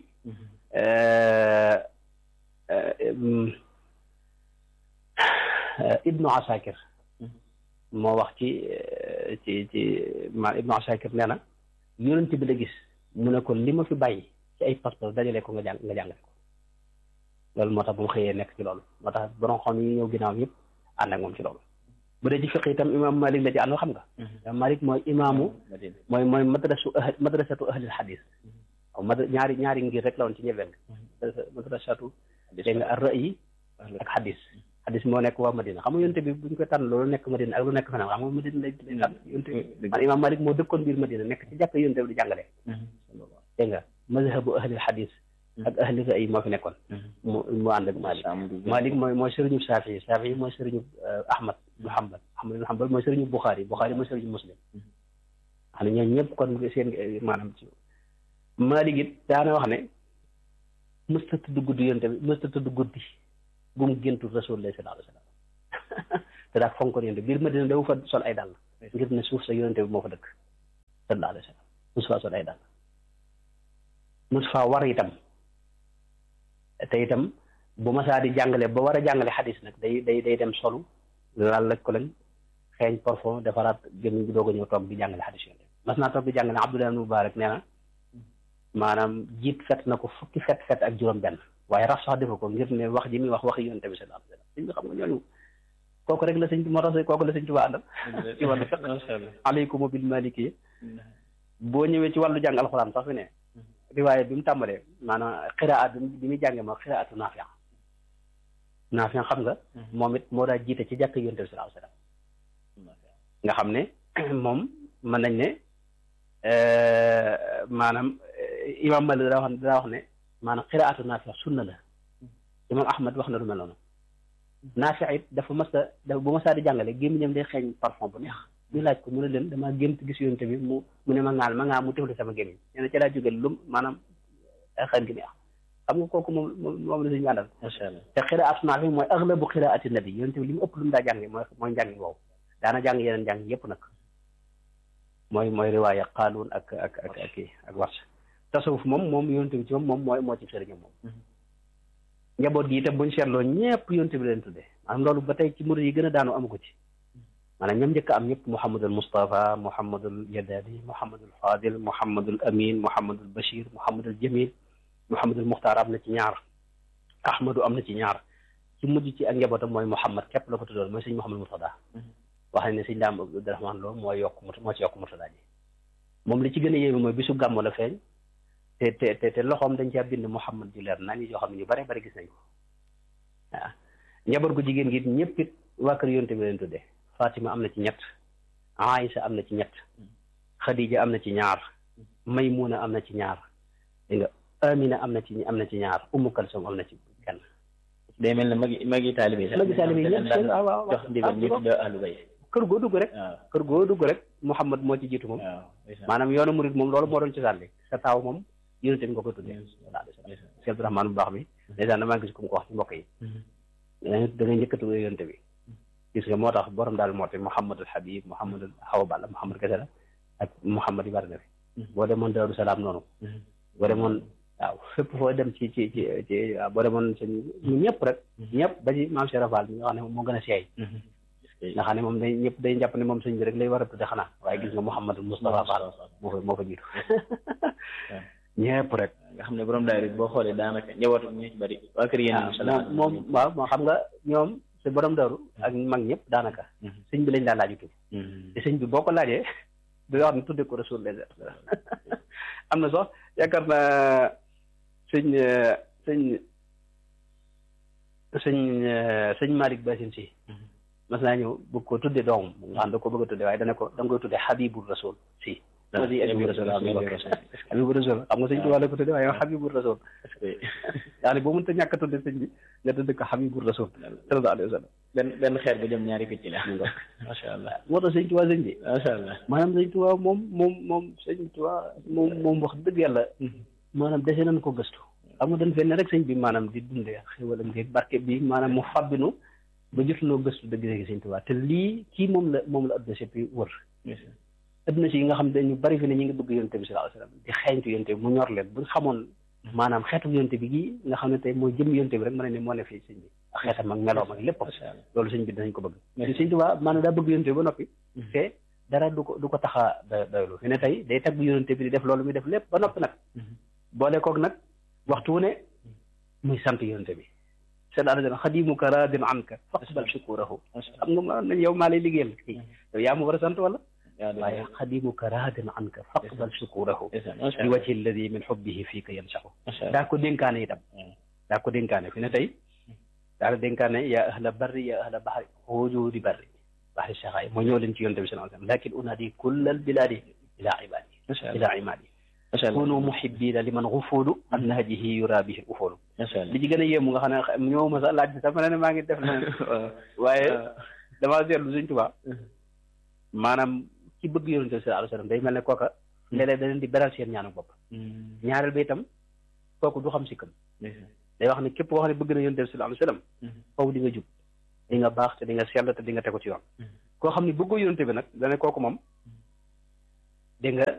ibnu asakir moo wax ci ci ci ma ibnu asakir nee na yonent bi la gis mu ne ko li ma fi bàyyi ci ay pas-pas dajale ko nga jàng nga jàngale ko loolu moo tax bu mu xëyee nekk ci loolu moo tax borom xam yi ñëw ginnaaw yëpp ànd ak moom ci loolu bu dee ci fiq itam imam malik la ci àndoo xam nga imam malik mooy imaamu mooy mooy madrasu madrasatu ahlil hadis waaw mad ñaari ñaari ngir rek la woon ci ñebel madrasatu dégg nga ar ra'yi ak hadis hadis moo nekk waa Madina xam nga yonte bi buñ koy tànn loolu nekk Madina ak lu nekk feneen xam nga Madina lay lay tànn yonte bi man imam malik moo dëkkoon biir Madina nekk ci jàkk yonte bi di jàngale dégg nga mazhabu ahlil hadis ak ahli ra'yi moo fi nekkoon mu mu ànd ak Malik Malik mooy mooy sëriñu Saafi Saafi mooy sëriñu Ahmad ibn Hanbal Ahmad ibn Hanbal mooy sëriñu Bukhari Bukhari mooy sëriñu Muslim xam ne ñooñu ñëpp kon seen maanaam ci Malik it daana wax ne mësta tudd guddi yonte bi mësta tudd guddi bu mu géntu Rasulullah sallallahu alayhi wa sallam te daa fonkoon yonte biir Madina dafa fa sol ay dàll ngir ne suuf sa yonte bi moo fa dëkk sallallahu alayhi wa sallam mosu faa sol ay dàll mosu faa war itam te itam bu masaa di jàngale ba war a jàngale xadis nag day day day dem solu laal laj ko lañ xeeñ parfum defaraat gën gi doog a ñëw toog di jàngale xadis yonte mas naa toog di jàngale Abdullah ibn Mubarak nee na maanaam jiit fet na ko fukki fet fet ak juróom benn waaye raf sax defa ko ngir ne wax ji muy wax waxi yonte bi sallallahu alayhi wasallam sëñ bi xam nga ñooñu kooku rek la sëñ moo tax kooku la sëñ Tuubaa àndal ci wàllu fiq aleykum bil maliki boo ñëwee ci wàllu jàng alxuraan sax fi ne riwaaye bi mu tàmbalee maanaam xiraat bi muy jàngee ma xiraatu naafiya naafiya xam nga moom it moo daa jiite ci jàkk yonte bi sallallahu alayhi wasallam nga xam ne moom mën nañ ne maanaam imam Malik daa wax daa wax ne maanaam xiraatu naafiya sunna la imam Ahmad wax na lu mel noonu naafiya it dafa mas a dafa bu masaa di jàngale gémmiñam day xeeñ parfum bu neex ñu laaj ko mu ne leen damaa gént gis yonte bi mu mu ne ma ŋaal ma ŋaa mu tefli sama gémmiñ nee na ca laa jóge lum maanaam xeeñ gi neex xam nga kooku moom moom la suñu àndal te xiraatu naafi mooy aglabu xiraati nabi yonte bi li mu ëpp lu mu daa jànge mooy mooy njàngi woowu daana jàng yeneen njàng yépp nag mooy mooy riwaaya qaaluun ak ak ak ak ak wars tasawuf moom moom yonte bi ci moom moom mooy moo ci sëriñam moom njaboot gi itam buñ seetloo ñëpp yonte bi leen tuddee maanaam loolu ba tey ci murid yi gën a daanu amu ko ci maanaam ñoom njëkk am ñëpp Mouhamadul Moustapha Mouhamadul Yadali Mouhamadul Fadil Mouhamadul Amin Mouhamadul Bachir Mouhamadul Jamil Mouhamadul Muxtaar am na ci ñaar Ahmadu am na ci ñaar ci mujj ci ak njabootam mooy Muhammad képp la ko tuddoon mooy sëñ Muhammad Murtada wax nañ ne sëñ Daam Abdourahman Lo mooy yokk moo ci yokk Murtada ji moom li ci gën a yéeme mooy bisu gàmmu la feeñ te te te te loxoom dañ caa bind Muhammad ju leer naa ni yoo xam ne ñu bare bari gis nañ ko waaw njaboot gu jigéen gi ñëpp it waa kër yonte bi leen tuddee Fatima am na ci ñett Aïsa am na ci ñett Khadija am na ci ñaar Maymuna am na ci ñaar dégg nga Amina am na ci am na ci ñaar Ummu Kalsum am na ci kenn. day mel ne magi magi taalibe sax magi taalibe ñëpp seen waaw waaw jox ndigal ñu tuddee ahlu bayt kër goo dugg rek. waaw kër goo dugg rek Muhammad moo ci jiitu moom. waaw maanaam yoonu murid moom loolu moo doon ci sànni sa taaw moom yonente bi nga ko tuddee. Cheikh Abdourahmane bu baax bi. dèjà damaa gis ku mu ko wax ci mbokk yi. da ngay njëkk a tuddee yonente bi. gis nga moo tax borom daal moo tax Mouhamadul Habib Mouhamadul Awa Balla Mouhamad kese la ak Mouhamad yi bari na fi. boo demoon Daaru Salaam noonu. boo demoon waaw fépp foo dem ci ci ci ci boo demoon sëñ ñu ñëpp rek. ñëpp ba ci maam Cheikh Rafal mi nga xam ne moo gën a seey. nga xam ne moom day ñëpp day jàpp ne moom sëñ bi rek lay war a tudde xanaa waaye gis nga Mouhamadul Moustapha Fall moo fa moo fa jiitu. ñëpp rek. nga xam ne borom daay rek boo xoolee daanaka njabootu ñu ci bari waa kër yéen moom moom waaw moo xam nga ñoom si borom daru ak mag ñëpp daanaka sëñ bi lañ daan laaju tudd te sëñ bi boo ko laajee da nga wax ne tudde ko rasul les am na sax yaakaar naa sëñ sëñ sëñ sëñ Malick Basin si mas naa ñëw bëgg ko tudde doomam nga xam da ko bëgg a tudde waaye dana ko da nga koy tudde Habibul Rasul si aussi Habibul Rasul Habibul Rasul xam nga sëñ Tuubaa la ko tudde waaye Habibul Rasul yaa ne boo mënta ñàkk a tudde sëñ bi nga tudde ko Habibul Rasul sallallahu alayhi wa sallam benn benn xeer bu jëm ñaari picc la macha allah moo tax sëñ Tuubaa sëñ bi macha allah maanaam sëñ Tuubaa moom moom moom sëñ Tuubaa moom moom wax dëgg yàlla maanaam dese nañ ko gëstu xam nga dañ fenn rek sëñ bi maanaam di dundee xéwal ak barke bi maanaam mu fabbinu ba jotunoo gëstu dëgg dëgg sëñ Tuubaa te lii kii moom la moom la adduna sépp wër adduna si yi nga xam ne ñu bari fi ne ñu ngi bëgg yonte bi sallallahu alayhi wasallam di xeeñtu yonte bi mu ñor leen bu xamoon maanaam xeetu yonte bi gii nga xam ne tey mooy jëm yonte bi rek mën na ne moo ne fii sëñ bi ak xeetam ak meloom ak lépp loolu sëñ bi dinañ ko bëgg te sëñ Tuubaa maanaam daa bëgg yonte bi ba noppi te dara du ko du ko taxa da doylu fi ne tey day tagg yonte bi di def loolu muy def lépp ba noppi nag boole koog nag waxtu wu ne muy sant yonte bi seen àdduna xadimuka raadin anka faqbal shukurahu xam nga ma nañ yow maa lay liggéeyal kii yow yaa ma war a sant wala waaye xadimuka raadin anka faqbal shukurahu li wajhi alladi min xubbihi fiika yansaxu daa ko dénkaane itam daa ko dénkaane fi ne tey daa ko dénkaane yaa ahla barri yaa ahla bahri xujuudi barri bahri saxaay moo ñëw leen ci yonte bi sallallahu alayhi wasallam lakin unaadi kullal bilaadi ila ibadi ila imadi kunu muhibbina liman xufuulu an nahjihi yura bihi ufoolu li ci gën a yéemu nga xam ne ñëw ma sax laaj bi sax ma ne maa ngi def na waaye damaa seetlu Sëñ Tuubaa maanaam ci bëgg yonente bi sallallahu alayhi wasallam day mel ne kooka léeg-léeg da leen di beral seen ñaanu bopp ñaareel ba itam kooku du xam sikkam day wax ne képp koo xam ne bëgg na yonente bi sallallahu alayhi wasallam foofu di nga jub di nga baax te di nga sell te di nga tegu ci yoon koo xam ne bëggoo yonente bi nag dane kooku moom dégg nga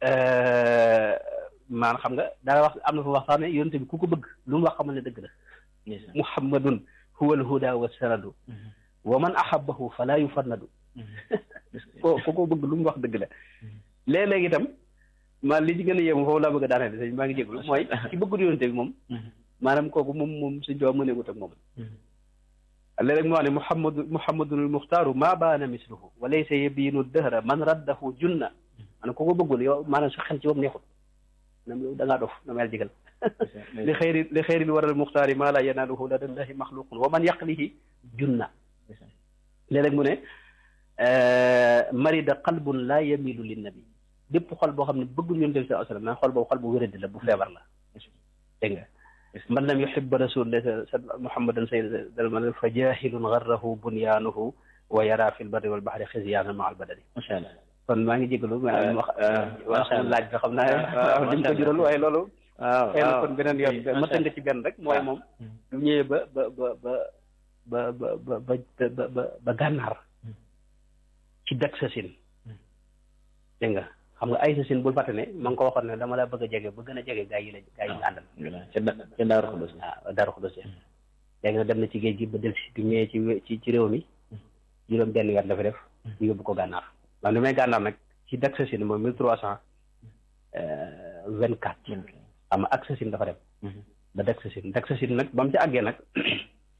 maanaam xam nga daa wax am na fa wax sax ne yonente bi ku ko bëgg lu mu wax xamal ne dëgg la muhammadun huwa alhuda wa sanadu wa man ahabbahu fala yufannadu ko ku ko bëgg lu mu wax dëgg la léeg-léeg itam maa li ci gën a yéemu foofu laa bëgg a daaneel sëñ maa ngi jéglu mooy ci bëggul yonente bi moom maanaam kooku moom moom suñ doo mëneegut ak moom léeg-léeg mu wax ne muhammadu muhammadun almuxtaaru maa baana misluhu wa laysa yabiinu dëhra man raddahu junna maanaam ku ko bëggul yow maanaam sa xel ci moom neexut nam loolu da ngaa dof na mel jigal li xëyri li xëyri li waral muxtaari maa laa yanaaluhu la dallahi maxluqun wa man yaqlihi junna léeg-léeg mu ne marida qalbun laa yamilu linnabi bépp xol boo xam ne bëggul yonent bi sallallahu alayhi wasallam xol boobu xol bu wéradi la bu feebar la dégg nga man lam yuhibba rasulillah muhammadan sayyidal man fa jahilun garrahu bunyaanuhu wa yara fi lbarri wal bahri xizyaanan ma al badani macha allah kon maa ngi jégalu ma wax laaj bi xam naa dañ ko jural waaye loolu waaw xëy na kon beneen yoon ma tënk ci benn rek mooy moom du ñëwee ba ba ba ba ba ba ba ba ba ba gànnaar ci dak sa sin dégg nga xam nga ay sa sin bul fàtte ne ma ngi ko waxoon ne dama la bëgg a jege ba gën a jege gaa yi la gaa yi ñu àndal ca Daaru Xudus waaw Daaru Xudus léegi nag dem na ci géej gi ba del si du ñëwee ci ci ci réew mi juróom benn weer dafa def ñu yóbbu ko gànnaar waaw ni may gànnaar nag ci dak sa sin mooy mille trois cent vingt quatre am ak sa sin dafa dem ba dak sa sin dak sa sin nag ba mu ci àggee nag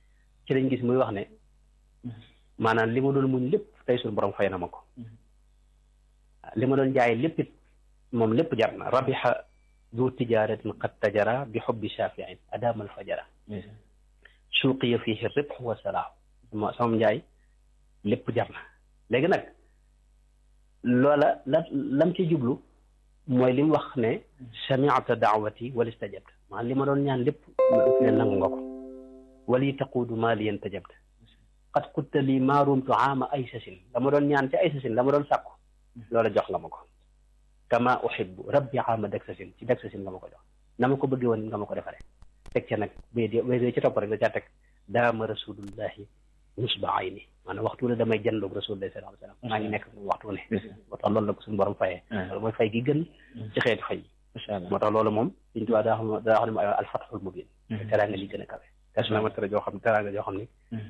ci lañ gis muy wax ne maanaam li ma doon muñ lépp tey suñu borom fay na ma ko li ma doon jaay lépp it moom lépp jar na rabixa du tijaratin qad tajara bi xubbi shafiin adamal fajara suuqiya fihi ribx wa salaahu sama sama njaay lépp jar na léegi nag loola la lam ci jublu mooy li mu wax ne samiata daawati wal istajabta maanaam li ma doon ñaan lépp ne nangu nga ko wali taquudu maa liyan tajabta qad qutta lii maa rumtu aama ay sasin dama doon ñaan ci ay sasin dama doon sàkku loola jox nga ma ko kama uhibbu rabbi aama dak sasin ci dak sasin nga ma ko jox na ma ko bëggee woon nga ma ko defaree teg ca nag bay di bay ci topp rek da caa teg daama rasulullahi nusba ayni maanaam waxtu ne damay jëndoog rasulullahi sallallahu alayhi wasallam maa ngi nekk moom waxtu ne moo tax loolu la ko suñu borom fayee loolu mooy fay gi gën ci xeeti fay yi moo tax loolu moom suñu tubaab daa xam daa xam ne mooy alfatxul mubin teraanga li gën a kawe kas na ma tere joo xam ne teraanga joo xam ne